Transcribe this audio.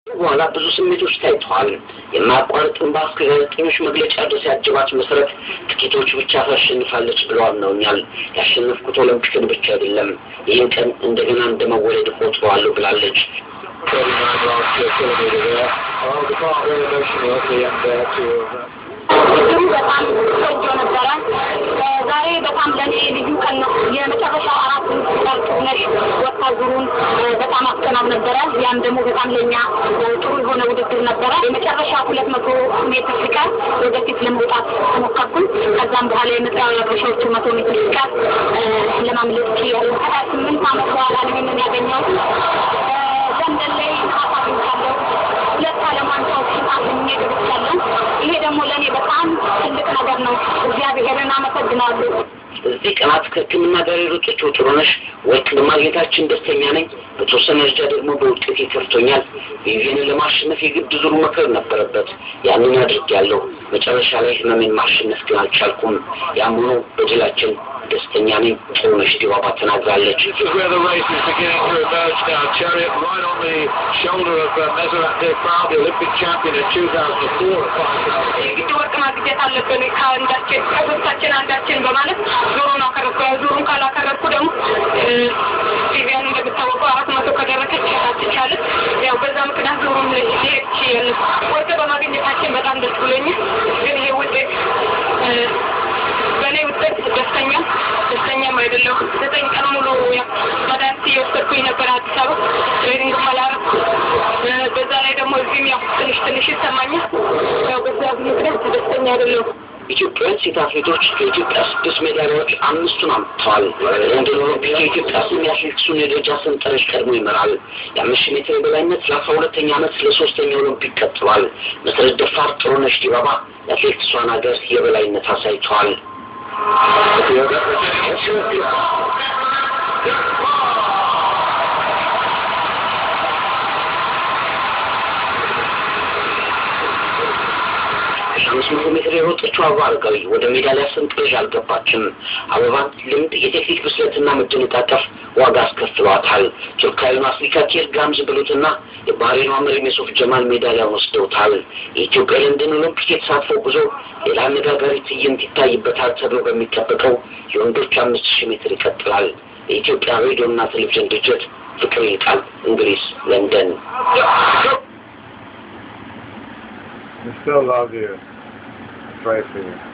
በኋላ ብዙ ስሜቶች ታይተዋል። የማያቋርጥ እንባ እስከ ጋዜጠኞች መግለጫ ድረስ ያጀባት መሰረት ጥቂቶች ብቻ ታሸንፋለች ብለው አምነውኛል። ያሸነፍኩት ኦሎምፒክን ብቻ አይደለም፣ ይህን ቀን እንደገና እንደመወለድ እቆጥረዋለሁ ብላለች። ውድድሩ በጣም ቆንጆ ነበረ። ዛሬ በጣም ለእኔ ልዩ ቀን ነው። የመጨረሻው አራት ነሽ ወጣ ዙሩን በጣም አስቀናው ነበረ። ያም ደግሞ በጣም ለእኛ ጥሩ የሆነ ውድድር ነበረ። የመጨረሻ ሁለት መቶ ሜትር ሲቀር ወደፊት ለመውጣት ተሞከርኩኝ። ከዛም በኋላ የመጨረሻዎቹ መቶ ሜትር ሲቀር ለማምለጥ ችያለሁ። ከሀያ ስምንት ዓመት በኋላ ነው ይህንን ያገኘሁት። ለንደን ላይ ነሐስ አግኝቻለሁ። ሁለት ዓለም ዋንጫዎችን አግኝቼ ገብቻለሁ። ይሄ ደግሞ ለእኔ በጣም ትልቅ ነገር ነው። እግዚአብሔርን አመሰግናለሁ። እዚህ ቀናት ከሕክምና ጋር የሮጠችው ጥሩነሽ ወርቅ በማግኘታችን ደስተኛ ነኝ። በተወሰነ ደረጃ ደግሞ በውጤት ከፍቶኛል። ቪቪየንን ለማሸነፍ የግድ ዙሩ መክረር ነበረበት። ያንን አድርጌያለሁ። መጨረሻ ላይ ህመሜን ማሸነፍ ግን አልቻልኩም። ያም ሆኖ በድላችን ደስተኛ ነኝ። ጥሩነሽ ዲባባ ተናግራለች። This is where the race is beginning to emerge now. Chariot right on the shoulder of uh, Meseret Defran, the Olympic champion in 2004 at 5,000. የግድ ወርቅ ማግኘት አለብን ከአንዳችን ከሶስታችን አንዳችን በማለት ዞሩን አከረብኩ። ዞሩን ካላከረብኩ ደግሞ ቪቪያን እንደምታወቀው አራት መቶ ከደረሰች አትቻልም። ያው በዛ ምክንያት ዞሩን ሊሄድ ችያለሁ። ወርቅ በማግኘታችን በጣም ደስ ብሎኛል። ግን ይሄ ውጤት በእኔ ውጤት ደስተኛ ደስተኛም አይደለሁ። ዘጠኝ ቀን ሙሉ ያው መድኃኒት እየወሰድኩኝ ነበር አዲስ አበባ ትሬኒንግ አላረኩ። በዛ ላይ ደግሞ እዚህም ያው ትንሽ ትንሽ ይሰማኛል። ያው በዛ ምክንያት ደስተኛ አይደለሁም። ኢትዮጵያውያን ሴት አትሌቶች ከኢትዮጵያ ስድስት ሜዳሊያዎች አምስቱን አምጥተዋል። ለንደን ኦሎምፒክ የኢትዮጵያ ስም የአትሌቲክሱን የደረጃ ሰንጠረዥ ቀድሞ ይመራል። የአምስት ሺህ ሜትር የበላይነት ለአስራ ሁለተኛ ዓመት ለሶስተኛ ኦሎምፒክ ቀጥሏል። መሰረት ደፋር፣ ጥሩነሽ ዲባባ የአትሌቲክሷን ሀገር የበላይነት አሳይተዋል። አምስት መቶ ሜትር የሮጠችው አበባ አረጋዊ ወደ ሜዳሊያ ሰንጠረዥ አልገባችም። አበባን ልምድ፣ የቴክኒክ ብስለትና መደነቃቀፍ ዋጋ አስከፍሏታል። ቱርካዊውን አፍሪካ ኬር ጋምዝ ብሉትና የባህሬኗ መሪ ሜሶፍ ጀማል ሜዳሊያውን ወስደውታል። የኢትዮጵያ ለንደን ኦሎምፒክ የተሳትፎ ጉዞ ሌላ አነጋጋሪ ትዕይንት ይታይበታል ተብሎ በሚጠበቀው የወንዶች አምስት ሺህ ሜትር ይቀጥላል። የኢትዮጵያ ሬዲዮና ቴሌቪዥን ድርጅት ፍቅር ይልቃል፣ እንግሊዝ ለንደን። We still love you. Pray for you.